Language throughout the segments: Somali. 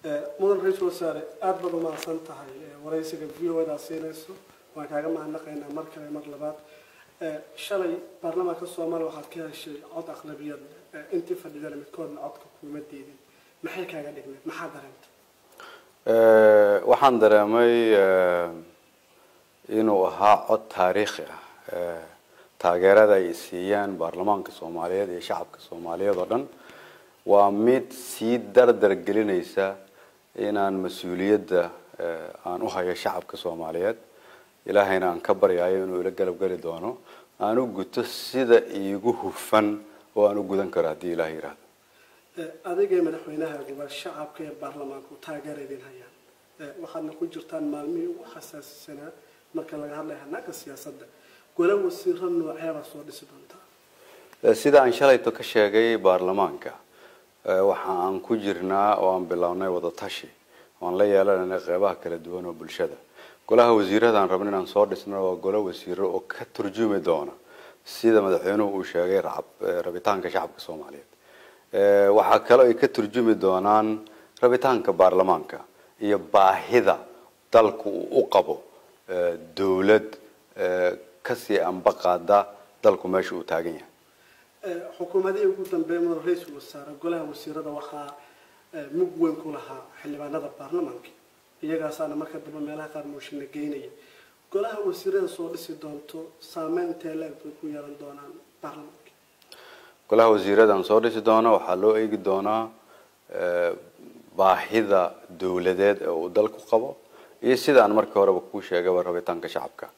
mudan ra-iisul wasaare aada baad umahadsan tahay waraysiga v o daa siinayso waan kaaga mahadnaqaynaa mar kale mar labaad shalay baarlamaanka soomaaliya waxaad ka heshay cod aqlabiyad intii fadhidana midkoodna codka kuuma diidin maxay kaaga dhigneed maxaa dareentay waxaan dareemay inuu ahaa cod taariikhi ah taageerada ay siiyaan baarlamaanka soomaaliyeed iyo shacabka soomaaliyeed oo dhan waa mid sii dardar gelinaysa inaan mas-uuliyadda aan u hayo shacabka soomaaliyeed ilaahayna aan ka baryayo inuu ila galab geli doono aan u guto sida iigu hufan oo aan u gudan karo haddii ilaah yidhaahdo adigay madaxweynahaguba shacabka ee baarlamaanku taageera idin hayaan waxaadna ku jirtaan maalmihii ugu xasaasisanaa marka laga hadlaya hanaanka siyaasadda gola wasiiro nooceebaa soo dhisi doontaa sida aan shalayto ka sheegay baarlamaanka waxa aan ku jirnaa oo aan bilownay wadatashi oan la yeelanayna qeybaha kala duwan oo bulshada golaha wasiiradaan rabno inaan soo dhisno waa golo wasiiro oo ka turjumi doona sida madaxweynuhu uu sheegay rabitaanka shacabka soomaaliyeed waxaa kaloo ay ka turjumi doonaan rabitaanka baarlamaanka iyo baahida dalku uu u qabo dawlad kasii ambaqaada dalku meesha uu taagan yahay xukuumadihii ugu dambeeya mudan ra-iisul wasaare golaha wasiirada waxaa mug weyn ku lahaa xildhibaanada baarlamaanka iyagaasaana marka dambe meelaha qaar mooshinna geynaya golaha wasiirada soo dhisi doonto saameyn intee leeg bay ku yeelan doonaan baarlamaanka golaha wasiiradan soo dhisi doono waxaa loo eegi doonaa baahida dawladeed ee uu dalku qabo iyo sidaan markii horeba kuu sheegaba rabitaanka shacabka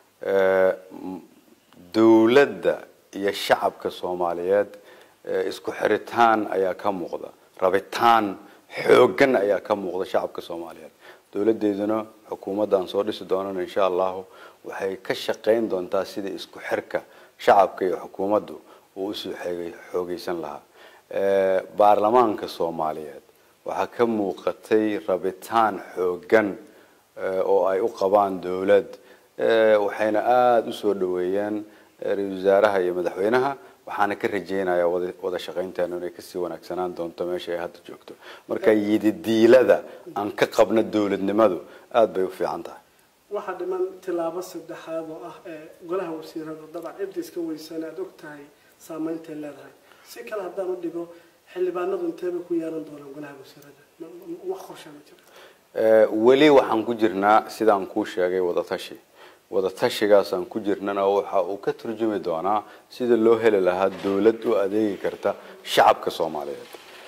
dawladda iyo shacabka soomaaliyeed isku xiritaan ayaa ka muuqda rabitaan xoogan ayaa ka muuqda shacabka soomaaliyeed dawladeeduna xukuumaddan soo dhisi doonana insha allahu waxay ka shaqayn doontaa sida isku xirka shacabka iyo xukuumaddu uu usoo xoogeysan lahaa baarlamaanka soomaaliyeed waxaa ka muuqatay rabitaan xoogan oo ay u qabaan dawlad waxayna aada usoo dhaweeyeen ra-isul wasaaraha iyo madaxweynaha waxaana ka rajeynayaa wada shaqaynteenu inay kasii wanaagsanaan doonto meesha ay hadda joogto marka yididiilada aan ka qabno dawladnimadu aada bay u fiican tahay waxaa dhiman tilaabo saddexaad oo ah ee golaha wasiirada dabcan cidda iska weysan aada og tahay saamayntay leedahay si kale haddaan u dhigo xildhibaanadu inteebay ku yeelan doonaan golaha wasiirada wax qorshaa ma jira weli waxaan ku jirnaa sidaan kuu sheegay wadatashi wadatashigaasaan ku jirnana waxa uu ka turjumi doonaa sida loo heli lahaa dawlad u adeegi karta shacabka soomaaliyeed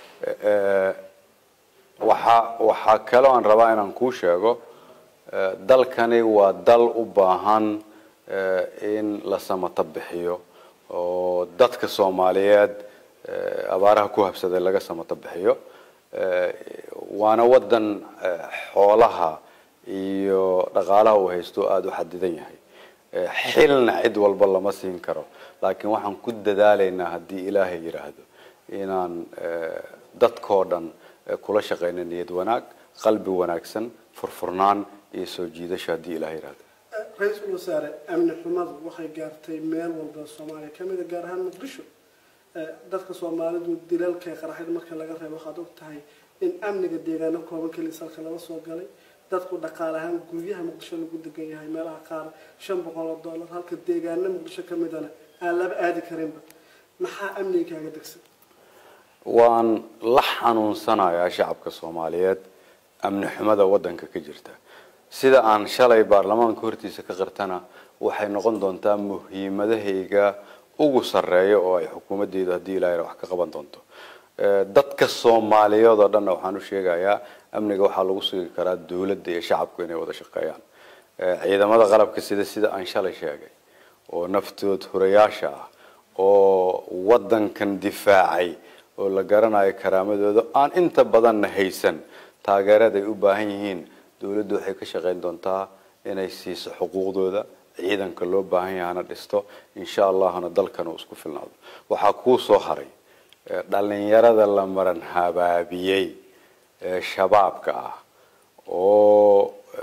waxa waxaa kaloo aan rabaa inaan kuu sheego dalkani waa dal u baahan in la samato bixiyo oo dadka soomaaliyeed abaaraha ku habsaday laga samato bixiyo waana wadan xoolaha iyo dhaqaalaha uu haysto aada u xadidan yahay xilna cid walba lama siin karo laakiin waxaan ku dadaalaynaa haddii ilaahay yidhaahdo inaan dadkoo dhan kula shaqayno niyad wanaag qalbi wanaagsan furfurnaan iyo soo jiidasho haddii ilahay yidhaahdo ra-iisul wasaare amni xumadu waxay gaartay meel walba soomaaliya kamida gaar ahaan muqdisho dadka soomaalidu dilalka qaraxyada marka laga reebo waxaad og tahay in amniga deegaano kooban keliya salka laga soo galay dadku dhaqaale ahaan guryaha muqdisho lagu degan yahay meelaha qaar shan boqol oo dollar halka deegaano muqdisho ka midana aan laba aadi karinba maxaa amniga kaaga degsan waan la xanuunsanayaa shacabka soomaaliyeed amni xumada wadanka ka jirta sida aan shalay baarlamaanka hortiisa ka qirtana waxay noqon doontaa muhiimadahayga ugu sarreeya oo ay xukuumaddeedu haddii ilahay wax ka qaban doonto dadka soomaaliyeed oo dhanna waxaan u sheegayaa amniga waxaa lagu sugi karaa dawladda iyo shacabku inay wada shaqeeyaan ciidamada qalabka sida sida aan shalay sheegay oo naftood hurayaasha ah oo wadankan difaacay oo la garanayo karaamadooda aan inta badanna haysan taageerada ay u baahan yihiin dawladdu waxay ka shaqayn doontaa inay siiso xuquuqdooda ciidanka loo baahan yahana dhisto insha allahna dalkan uu isku filnaado waxaa kuu soo haray dhalinyarada la maran habaabiyey ee shabaabka ah oo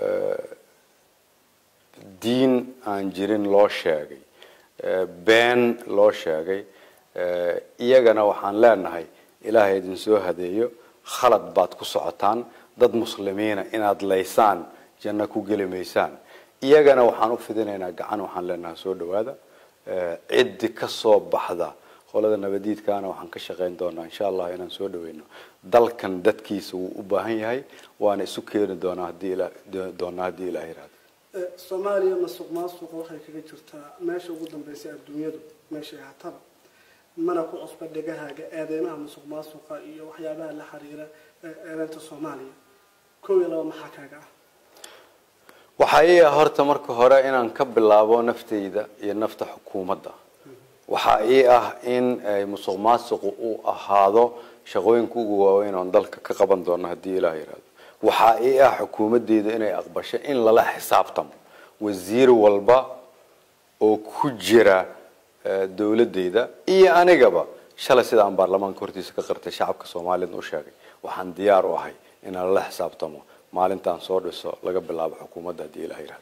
diin aan jirin loo sheegay been loo sheegay iyagana waxaan leenahay ilaahay idin soo hadeeyo khalad baad ku socotaan dad muslimiina inaad laysaan janno ku geli maysaan iyagana waxaan u fidinaynaa gacan waxaan leenahay soo dhawaada ciddi ka soo baxda qolada nabadiidkaana waxaan ka shaqayn doonaa insha allah inaan soo dhaweyno dalkan dadkiisa wuu u baahan yahay waana isu keeni doonaa haddii doonaa haddii ilaah yiraahdo soomaaliya masuq maasuqa waxay kaga jirtaa meesha ugu dambeysay adduunyadu meeshay hataba mana ku cusba dhegahaaga eedeymaha masuq maasuqa iyo waxyaabaha la xiriira eedeynta soomaaliya kow iyo laba maxaa kaaga ah waxaa ii ah horta marka hore inaan ka bilaabo naftayda iyo nafta xukuumadda waxaa ii ah in musuq maasuqu uu ahaado shaqooyinka ugu waaweyn oon dalka ka qaban doono haddii ilaah yiraahdo waxaa ii ah xukuumadeyda inay aqbasho in lala xisaabtamo wasiir walba oo ku jira dowladeyda iyo anigaba shalay sida aan baarlamaanka hortiisa ka qartay shacabka soomaaliyadna u sheegay waxaan diyaar u ahay inaan lala xisaabtamo maalintaan soo dhiso laga bilaabo xukuumadda haddii ilaah yiraahdo